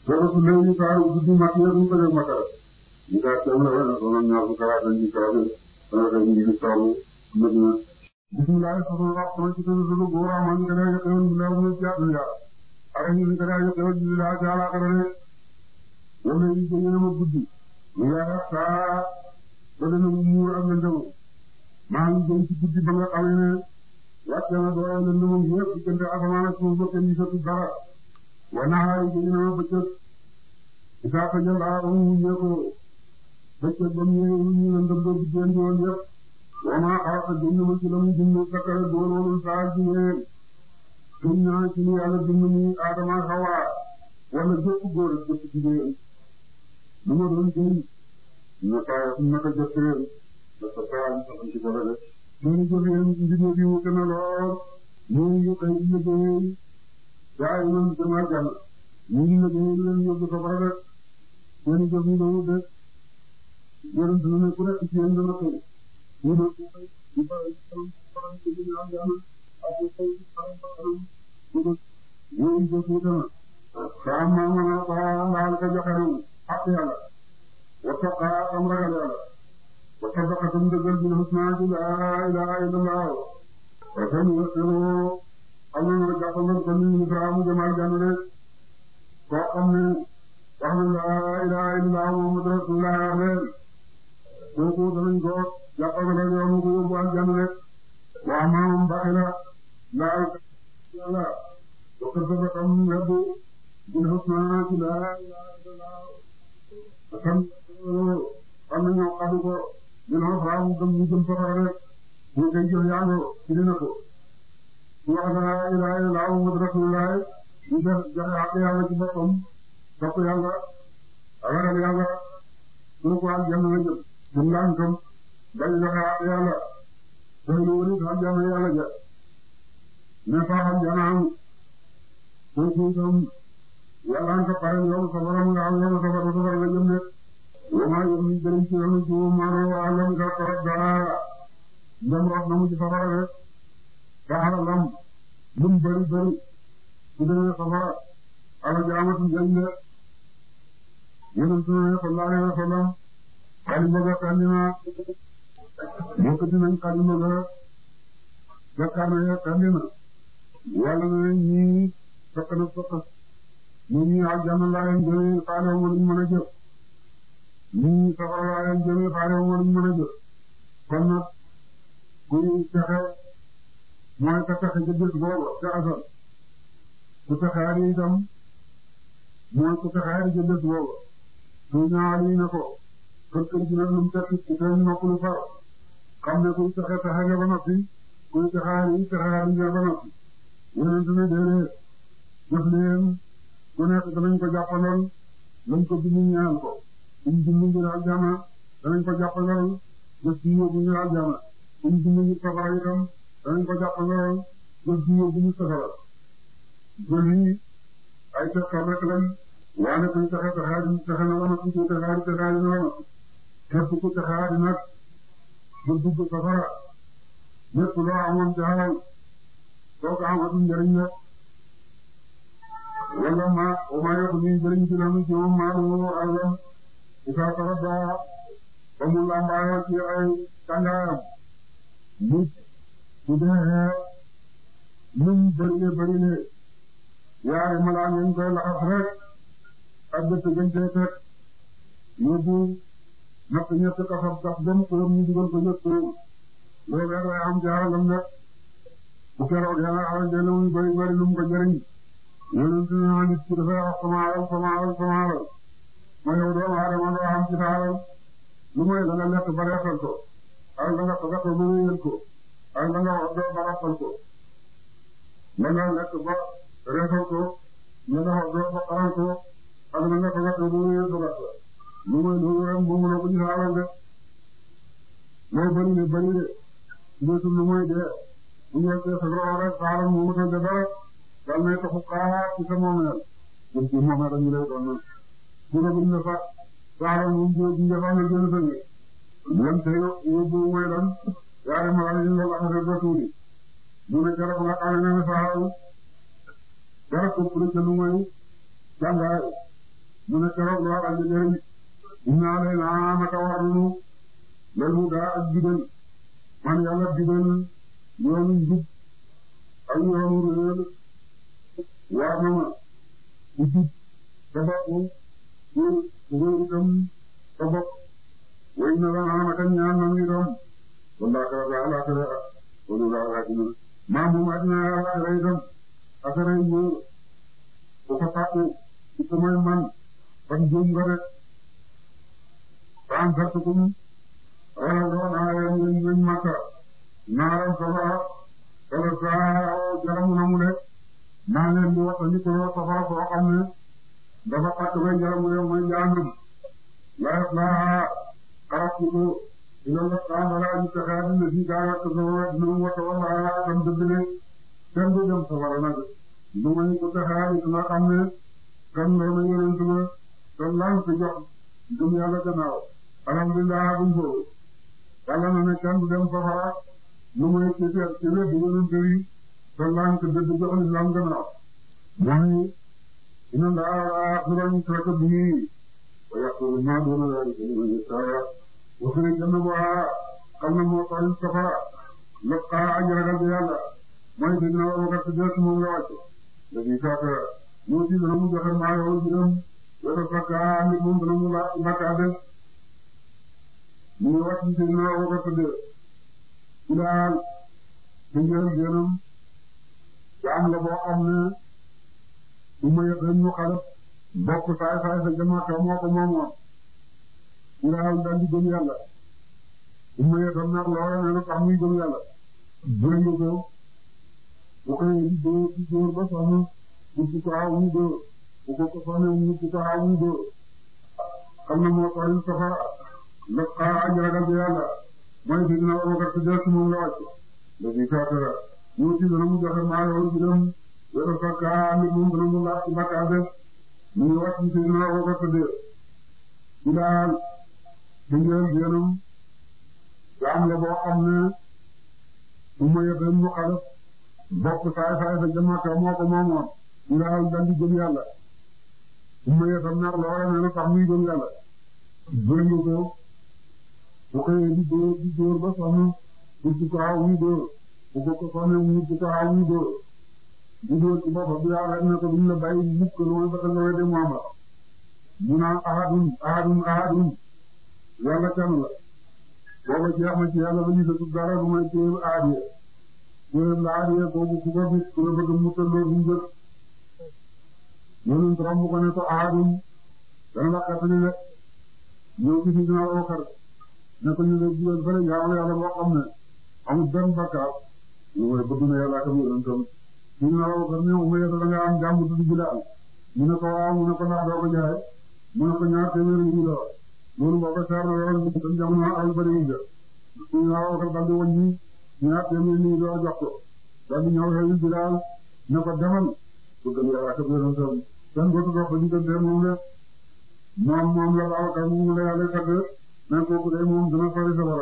soo léegi saa yu guddi mat yëpp ñu ko def matal ñu daal teew na wala soxna ñaar bu karaat dañ ci karaat dana koy ñu ngi taw nag na bismillah soxna wax sama ci tëdd sunu góor am ñu ko dee yëpp yoon bilaw ñu ci àdduna ya ak ñu ko dee yëpp yoon bilaw ci àllaaxira ne wala yi ko yéen a guddi ñu yaa saa ba dana muur ak lëndëm maa ngi jëm ci guddi ba nga xam ne wàcce na doole lëndëm yëpp diggante asamaan ak suuf ba kenn gisatu dara wa naxaay ko ñu ne bëccëg isaa ko jël aa ba mu wuññee ko bëccëg ba mu ñëwee ñu ñu lëndëm ba guddee ndi woon yëpp wa maa xalaqa jënd ma ci la mu jënd sakkara dooloolul saa ci ñeen gëm naa ci ni yàlla bind ni Adama Hawa wala jëpp góor ak jëpp jigéen lu ma doon jëriñ naka naka jëppee dafa saa ñu sax ci dara rek ñu jëfee mbir yi wute na lool ñu ngi koy liggéey gaa yi man dama jàll ñu ngi liggéey leen yóbbu safara rek seen jëf yi dañu de yonent na ne ku nekk ci yéen dana koy ñu ne ku koy di bàyyi xel faram ci ñu am jàll ak ku koy faram faram ñu ne ñu jëf yi dana saa ma mën a baa laal ko joxe ak yàlla wattaqa am ragal yàlla wa sadaqatum dëggal bil husnaa ci laa ilaaha illallaah wa sanuyassiruhu am na nga jàppandal ko ni Ibrahima mu jëmal jànn de koo xam ne wax na laa ilaaha illallaah Muhammadu rasuulullaah wax leen kooku danañ ko jàppandal yoonu ko yóbbu al jànn de wa maam baxila laal yàlla wa sadaqatum wedd bil husnaa ci laa ilaaha illallaah xam xam na ñoo xadu ko ñu ne faaw gëm ñu jëm safara rek ñu koy jëf yaa ngi ci dina ko su wax laa ilaaha illallaah Muhammadu rasuulullaah ñu def joxe ak yàlla ci boppam topp yàlla ragal yàlla su ko aljanna la jëm su lànkam bañ joxe ak yàlla tey lu wëri aljanna yàlla ja ne faa aljanna am kooku itam yàlla nga pare yow safara nga am yow safara safara la jëm ne wama yom ni jëriñ ci yoonu ci maano alam nga torop dara ndem rot na mu ci safara rek saxara lam lum bëri bëri su demee safara ala jaamatu njëriñ la yonent ne sallallahu alayhi wa sallam xalima ga kandina yëkkati nañ xalima ga jakkaana ya kandina yàlla ne ñii sokk na sokk ñu ñii aljanna laa leen jëmee faale wu ñu mën a jëf ñii safara laa leen jëmee faale wu ñu mën a jëf kon nag kuy texe mooy ka texe ca bés booba ca asal ku texaari itam mooy ku texaari ca bés booba su ñaari na ko kër kër gi nag lu mu tekki ku seen noppalu far xam ne kuy texe texe nga ba noppi kuy texaari texaari nga ba noppi yonent ne déedéet jëf leen ku nekk danañ ko jàppandal lañ ko bind ñaan ko buñ bind ngir aljana danañ ko jàppandal jëf ci yóbbu ñu aljana buñ bind ngir safara itam danañ ko jàppandal jëf ci yóbbu ñu safara jëf yi ay tegtal rek lañ waane kuy texe texaari texe na wana kuy texaari texaari na wana képp ku texaari nag ba dugg safara lépp loo amoon ci xalal soo ko amatul njëriñ la wala ma o ma yokk ni jëriñ ci lamu ci moom maa lu alam isa tarada ba mu lambaayoo ci ay tàngaayam nit su dee lum bërile bërile yaari malaan yañ koy laxas rek ak dëtt gañ cee teg yóbbu natt ñett kasab gas dem ko ñu dugal ko ñett loolu rek lay am jaaralam nag bu keroog yàlla xamal ne muy bëri bëri lu mu ko jëriñ yonent na nit ki dafay wax sama alal sama alal sama alal ma yow doomu aadama doo xam ci sa alal lu mooy la nga lekk ba reesal ko ak la nga togat ba wéyal ko ak la nga wax doo ba rappal ko la nga lekk ba reesal ko la nga wax doo ba xaral ko ak la nga togat ba wéyal togat ko lu mooy loolu rek moomu la ko ci sa alal de loo bëri ne bëri de ndeetul lu mooy dee bu ñu yeggee sa loxo rek sa alal moomu ta de dara dal nay taxu xaar ci sa moomeel jëm ci moomeel dañu lay doon nag bu nga buñ ne sax sa alal moom jiw ji nga xam ne jënd sa ngi lan te yóbbu mooy lan yaari ma la ñu la laxase ba tuuti mu ne keroog nga xam ne sa alal dara ko pour ca lu mooy jàngaay mu ne keroog loo xam ne njëriñ inna alayna naka war nañu lal huda ak jubal man yàlla jubal yoonu njub ak yoonu réer war na ma ku jub sa bopp ku réer itam sa bopp way na la naa naka ñaan na ngi doom walla ka ga ala ka wala la ga dina ma mu ma dina ala ka itam akara ñu ko ko fàtte ci samay man ban jëm nga rek ban sartukum wala doon ay ñu ñu makka naaram safara wala saa jaramu na mu de naa leen di wax ni ko safara soo xam ne dafa tàkk bay jaramu de mooy jaanam la yaslaaha xaratuko ila la taala ñu taxaa dina fi gaara ko so dina mu wata wala tam dëgg ne kenn du dem safara nag lu may ko taxaa it nga xam ne kan loolu yonent ba te lan ko jox gëm yàlla gannaaw alhamdulilah buñ boobu yàlla na ne kenn du dem safara lu may ci ci ci wér yonent yi te lan ko dëgg jox islam gannaaw mooy inna laa yaxfiru yushraka bihi wa yaxfiru maa duuna zaalika liman yashaa wasuri jënd bu xam na moo tax safara lépp xaaral aji ragal bi yàlla mooy dégg naa Abubakar Siddiq moom la wàcc léegi saaka ñoo ci dana mu joxe maa yow juróom wala sakka nit moom dana mu laaj bakka def mu ngi wàcc dégg naa Abubakar Siddiq ci daal ci njël génam jaam la boo xam ne bu ma yëg rek ñu xalaf bokk saay saay sa jamaaka moo ko moomoon ci daal daal di gëm yàlla bu ma yëg nag loola ne lu tax muy gëm yàlla jëngu ko bu ko di dóor di dóor ba sonn mu ko aw mu dóor bu ko ko sonn mu ko aw mu dóor xam na moo tax safara la xaar aji ragal bi yàlla mooy fi dina Abubakar si des moom la wàcc léegi kaatara ñoo ci dana mu joxe maa yow ci dem wala sakka nit moom dana mu laaj ci bakka def mu ngi wàcc ci dina Abubakar si des ci daal ci ngeen génam jaam la boo xam ne bu ma yëg mu xalaf bokk saay saay sa jamaaka moo ko moomoon ñu daal dal di gëm yàlla bu ma yëg nag loola ne lu tax muy gëm yàlla jëngu ko bu xëyee di dóor di dóor ba sonn pour di ko aw muy dóor bu ko ko sonn mu di ko aw muy dóor di dóor ci boppam bi yàlla ne ko duñ la bàyyi mukk lu mooy ba nga wedde Muhammad mu naan ahadun ahadun ahadun yàlla kenn la booba jeex na ci yàlla ba ñu dëkk dara lu may téye aadiya téye la aadiya boobu ku ko gis ku la bëgg mu tëlloo bu njëkk ñooñu romb ko ne ko ahadun dana la xettali de ñëw ci si dina Abubakar ne ko ñu ne jigéen fële jaamu yàlla boo xam ne amul benn bakkaar lu mooy bëgg na yàlla ak yonentam si dina Abubakar ne Umayya da nga am jàmm tudd Bilaal mu ne ko waaw mu ne ko ndax doo ko jaay mu ne ko ñaar téeméer yi la loolu boo ko seetlu lool ñu dem jamono ay bëri yu jë si dina Abubakar daldi wàññi ñaar téeméer yi doo jox ko daldi ñëw xëy Bilaal ne ko demal bëgg na yàlla ak yonentam kenn dootu dox ba diggante moom la moom moom la Babacar moom la yàlla tagg mais kooku de moom dina sori safara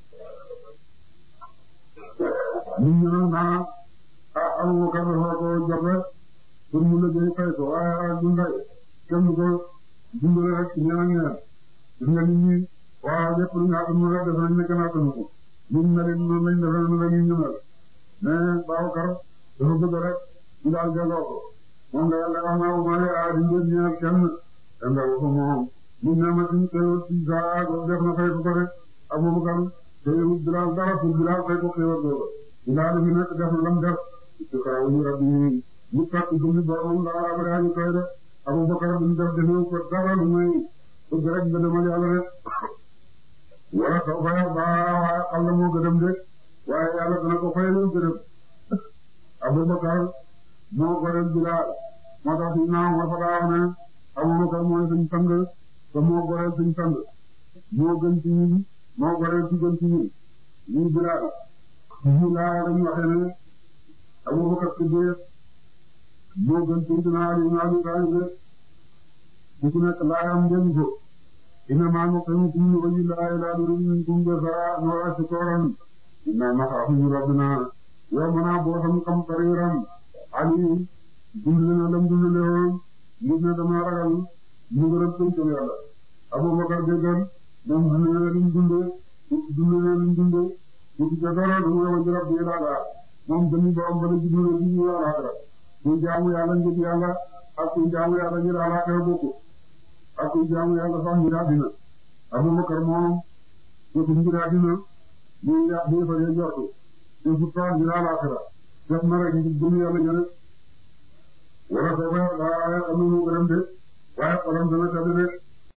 nit ñi nag naa ah Abubakar dafa ko jox rek pour mu liggéey fay ko waaye ak dundal kenn du ko dundale rek ñeneen ak ñeneen gis nga nit ñi waaw lépp lu ñu àttanu rek def nañ ne kenn àttanu ko nit ñi mel noonu lañ defee noonu la ñuy ñëwal mais Babacar dafa bëgg rek ñu daal jëloo ko moom la yàlla wax naa ma ne ah di ngeen ñëw kenn ndaw ko moom ñu ne ma suñu xéwal ci saa def na fay ko ko rek Abubakar xéwal Bilaal dara pour Bilaal fay ko xéwal boobu Bilaal fi nekk def na lam def ci kaw ñu rabbi ñu fàtt jëmmi boromam dara abada ñu koy def Abubakar duñ def defewu ko dara lu muy bëgg rek nga demal yàlla rek wala soo fay ba waaye xam na moo gëdëm de waaye yàlla dana ko fay lu gëdëm Abubakar moo goreel Bilaal moo tax ñu naaw ma fa daaw ne Abubakar mooy suñ sang te moo goreel suñ sang moo gën ci ñun moo goreel ci gën ci ñun ñun Bilaal ñu laa dañu waxee ne Abubakar Siddiq moo gën ci dina Ali ibn Abi Talib ku ci nekk laayam ngeen ko innamaa nut'imukum li wajhi llaahi laa nuriidu minkum jazaa'an wa laa shukuuran innaa naxaafu min rabbinaa yawman abuusan qamtariiran Ali dund na lam dund woon ngir ne dama ragal ñu gërëm pëncam yàlla Abubakar déggal moom dund na lim dundee dund na lim dundee bu ci dara du ñu wax jërëjëf bi daal moom dañuy borom ba la jublu na ci ñu alaxira kuy jaamu yàlla ngir yàlla ak kuy jaamu yàlla ngir alaxira bokku ak kuy jaamu yàlla sax ngir àddina Abubakar moom jëfu ngir àddina ñu yàq bi fa dee jortu jëfu tool ngir alaxira def na rek ngir gëm yàlla ñëre wala soo koy waaye xam nañu gërëm de waaye xolam dana tëdd de